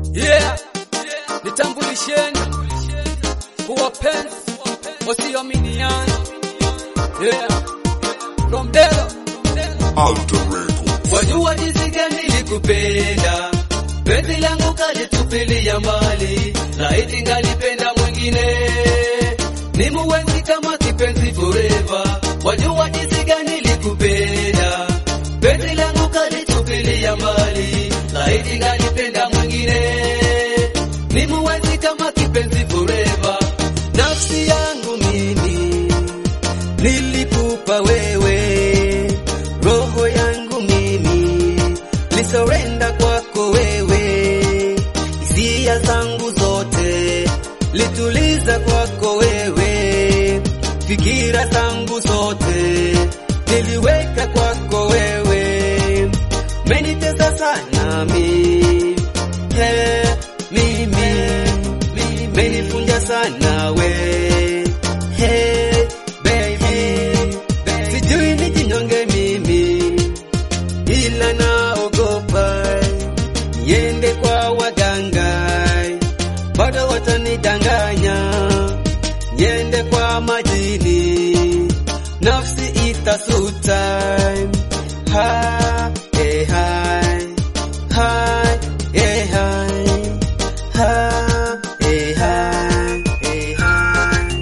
Yeah, nitambulisheni kuwapenzi wasioaminiana. Yeah, from Delo Alter Records. Wajua jinsi gani nilikupenda, penzi langu kalitupilia mbali, laiti ngalipenda mwingine ni muwenzi kama kipenzi forever. Wajua jinsi gani nilikupenda, penzi langu kalitupilia mbali, laiti ngalipenda mwingine ni muwenzi kama kipenzi forever. Nafsi yangu mimi nilikupa wewe, roho yangu mimi lisorenda kwako wewe, hisia zangu zote lituliza kwako wewe, fikira zangu zote niliweka kwako wewe, menitesa sana mi he, mimi menifunja sana we hey, baby sijui nijinyonge mimi ila naogopa niende kwa waganga bado watanidanganya niende kwa majini nafsi itasuta ha, eh, hai, hai, eh, hai, ha, eh, hai, eh, hai.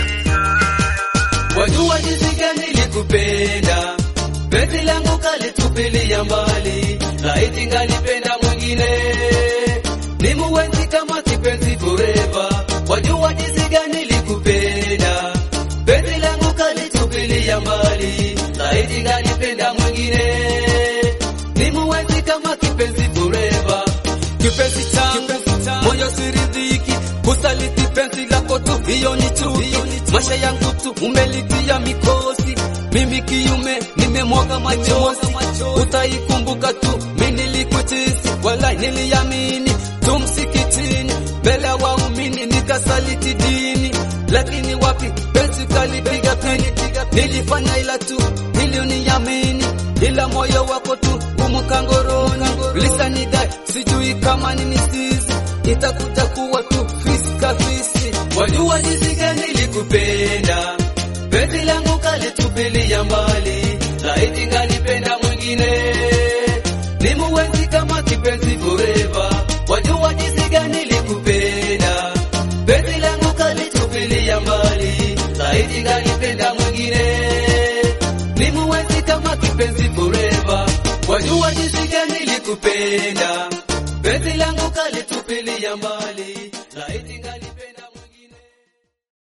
Wajua jinsi gani nilikupenda, penzi langu kalitupilia mbali, laiti ngalipenda mwingine ni muwenzi kama kipenzi forever. Wajua jinsi gani nilikupenda, penzi langu kalitupilia mbali, laiti ngalipenda mwingine ni muwenzi kama kipenzi forever. Kipenzi changu moyo siridhiki, kusaliti penzi lako tu, hiyo ni chuki. Maisha yangu tu umelitia mikosi, mimi kiume nimemwaga machozi, utaikumbuka tu mimi nilikutisi, wala niliamini tu msikitini, mbele ya waumini nikasaliti dini, lakini wapi penzi kalipiga pini, nilifanya ila tu ili uniamini, ila moyo wako tu umukangoroni, lisanidai sijui kama nini sisi itakuja kuwa tu fisi kafisi. Wajua jinsi gani nilikupenda, penzi langu kalitupilia mbali, laiti ngalipenda mwingine ni muwenzi kama kipenzi forever. Wajua jinsi gani nilikupenda, penzi langu kalitupilia mbali, laiti ngalipenda mwingine ni muwenzi kama kipenzi forever. Wajua jinsi gani nilikupenda, penzi langu kalitupilia mbali, laiti ngali